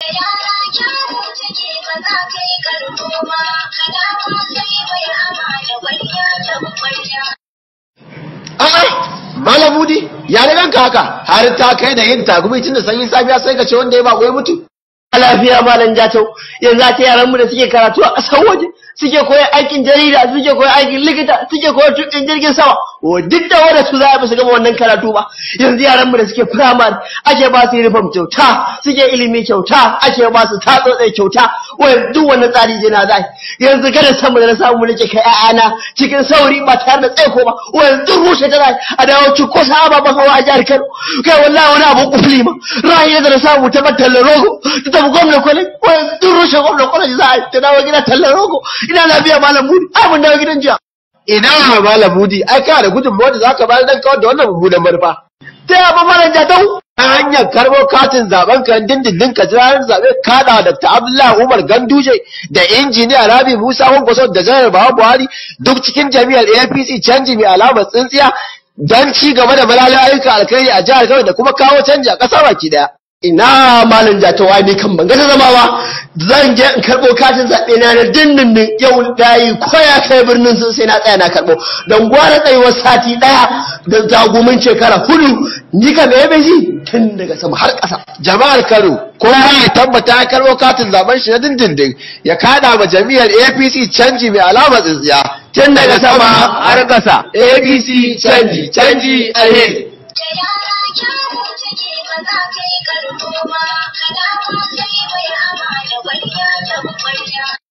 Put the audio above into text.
A'a, Malam Mudi, ya ne ranka haka har ta kai da yin tagumi tun da sanyin safiya sai ka ce wanda ya bako ya mutu. a lafiya malam jatau yanzu ta yaran mu da suke karatu a ƙasar waje suke koyan aikin jarida suke koyan aikin likita suke koyan tukin jirgin sama o duk da wanda su za a su gama wannan karatu ba yanzu yaran mu da suke firamare ake ba su uniform kyauta suke ilimi kyauta ake ba su tatsotsai kyauta wai duk wannan tsari je na zai yanzu kada samu da na samu mu nake kai ƴaƴana cikin sauri ba tare da tsaiko ba wai duk rushe ta zai a dawo ci ko sa ababen hawa a jihar Kano kai wallahi wani abu kufli ma rayi da na samu ta battala rogo ta tafi gwamna kwalai wai duk rushe gwamna kwalai za a ta dawo gida tallar rogo ina lafiya malam budi ai mun dawo gidan jiya Ina Malam Mudi, ai kana da gudunmawar da za ka bayar don kawar da wannan mummunan manufa. ta yaba malam jatau ta hanyar karbo katin zaben ka dindindin ka jira zabe kada da Dr. Abdullahi Umar Ganduje da injiniya Rabi Musa Kwankwaso da Janar Bawa Buhari duk cikin jami'ar APC canji mai alamar tsintsiya don ci gaba da malalai ayyuka alkhairi a jihar Kano da kuma kawo canji a ƙasa baki daya. ina malam jatawa ne kan ban gata zama ba zan je in karɓo katin zaɓe na na dindindin yau dayi ko ya kai birnin sun sai na tsaya na karɓo don gwara tsayuwar sati ɗaya da zagumin shekara hudu ni ka me bai ji tun daga sama har ƙasa Jama'ar Kano kowa ya tabbata ya karbo katin zaben shi na dindindin ya kada ma jami'ar APC canji mai alamar tsintsiya. tun daga sama har ƙasa. APC canji canji alheri. Kada ma sai mai ama da wani ya